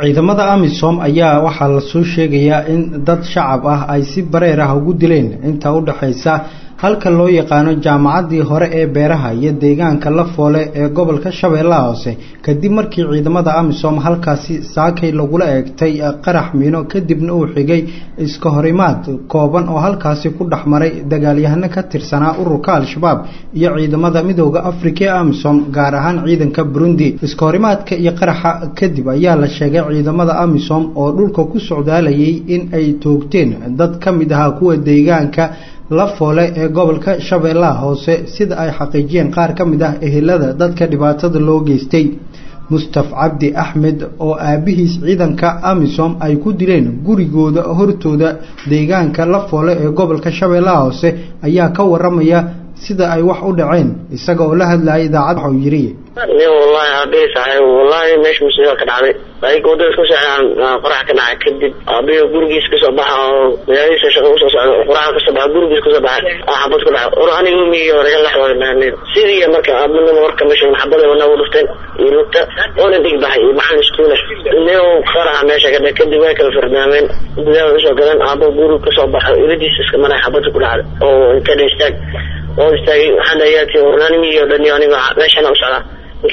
ciidamada amisom ayaa waxaa lasoo sheegayaa in dad shacab ah ay si bareer ah ugu dileen inta u dhexaysa halka loo yaqaano jaamacaddii hore ee beeraha iyo deegaanka lafoole ee gobolka shabeellaha hoose kadib markii ciidamada amisom halkaasi saakay lagula eegtay qarax miino kadibna uu xigay iska horimaad kooban oo halkaasi ku dhex maray dagaalyahano ka tirsanaa ururka al-shabaab iyo ciidamada midooda afrika ee amisom gaar ahaan ciidanka burundi iska horimaadka iyo qaraxa kadib ayaa la sheegay ciidamada amisom oo dhulka ku socdaalayay in ay toogteen dad ka mid ahaa kuwa deegaanka lafoole ee gobolka shabeellaha hoose sida ay xaqiijiyeen qaar ka mid ah ehelada dadka dhibaatada loo geystay mustaf cabdi axmed oo aabihiis ciidanka amisom ay ku dileen gurigooda hortooda deegaanka lafoole ee gobolka shabeellaha hoose ayaa ka waramaya sida ay wax u dhaceen isaga oo la hadlayay idaacad waxau yidhi wallahi aabihii saaxiib wallahi meesha musiiba ka dhacday ayga wadada isku socdaan qorax ka dhacay kadib aabihii gurigiis kasoo baxa oo magaaladiisa shaqa usoo socda qoraxa kasoo baxa gurigiis kasoo baxay xabad ku dhacay or aniga umiyo reer laxwada mahaneed sidii marka aabanima warka meesha xabada wana u dhufteen iyo lugta oona dig baxay iyo maxal iskuule neo qaraxa meesha ka dhacay kadib way kala fardaameen gudaha usoo galeen aabo guriga kasoo baxay iladiisa iska maray xabada ku dhacday oo kada istaag oo istaagay waxaan dhayaati ornaanimiyo dhan iyo aniga meeshana u socdaa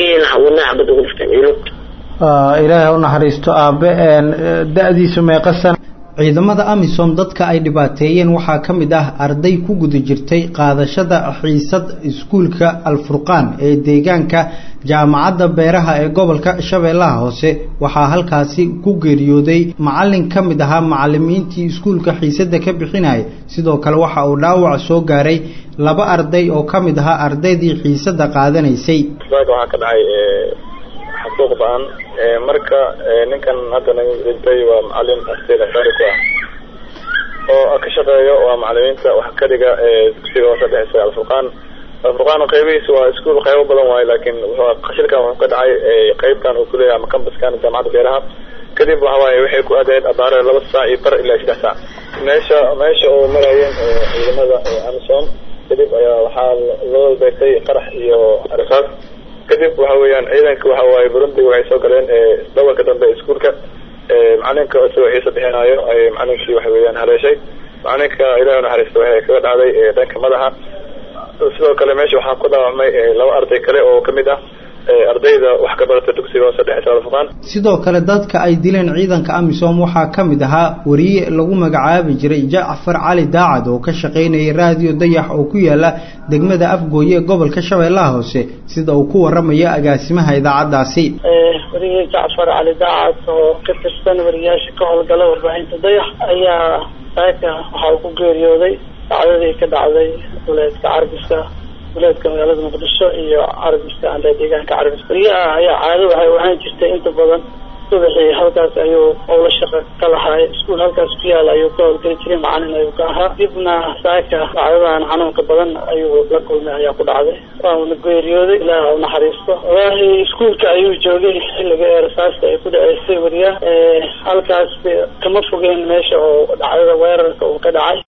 ilaahay u naxariisto aabe da-diisu meeqa sana ciidamada amisom dadka ay dhibaateeyeen waxaa ka mid ah arday ku guda jirtay qaadashada xiisad iskuulka alfurqaan ee deegaanka jaamacadda beeraha ee gobolka shabeellaha hoose waxaa halkaasi ku geeriyooday macalin ka mid ahaa macalimiintii iskuulka xiisadda ka bixinaya sidoo kale waxa uu dhaawac soo gaaray laba arday oo ka mid ahaa ardaydii xiisadda qaadanaysay waxaa ka dhacay xasuuq ba-an marka ninkan hadda naga dhintay waa macalin asteed asaari ku ah oo ka shaqeeyo waa macalimiinta wax ka dhiga dugsiga hoose dhexeysa alfurqaan alfurqaan qeybihiisa waa iskuol qeybo badan waayo laakiin qashilkan wuxuu ka dhacay qeybtan uu kuleeyahay ama kambaskan jaamacadda beeraha kadib waxa waaye waxay ku aadayd abaare laba saac iyo bar ilaa saddex saac meesha meesha oo marayeen ciidamada amisom kadib ayaa waxaa loo beegtay qarax iyo rasaas kadib waxa weeyaan ciidanka waxa waaye burundi waxay soo galeen dhawarka dambe iskuolka macalinka isagoo xiisa bixinaayo ay macalinkii waxa weeyaan haleeshay macalinka ilahi naxariista waxay kaga dhacday dhanka madaxa sidoo kale meesha waxaa ku dhaawacmay laba arday kale oo kamid ah ardayda wax ka barata dugsiga hoose dhexe alfurqaan sidoo kale dadka ay dileen ciidanka amisom waxaa ka mid ahaa wariye lagu magacaabi jiray jacfar cali daacad oo ka shaqaynayay raadiyo dayax oo ku yaala degmada afgooye ee gobolka shabeellaha hoose sida uu ku waramaya agaasimaha idaacaddaasi wariye jacfar cali daacad oo ka tirsan wariyaasha ka howlgala warbaahinta dayax ayaa saaka waxa uu ku geeriyooday dacdadii ka dhacday walaadka carbiska walaadka magaalada muqdisho iyo carabiska ande deegaanka carabis wariyaha ayaa caado waxay ahaan jirtay inta badan subaxii halkaas ayuu owla shaqa ka lahaay iskuol halkaas ku yaala ayuu ka howlgeli jiray macalin ayuu ka ahaa dibna saaka dacdadan xanuunka badan ayuu la kulmay ayaa ku dhacday waana geeriyooday ilaah u naxariisto wallaahi iskuolka ayuu joogay xilliga ee rasaasta ay ku dhaceysay wariyaha halkaas kama fogeen meesha oo dhacdada weerarka uu ka dhacay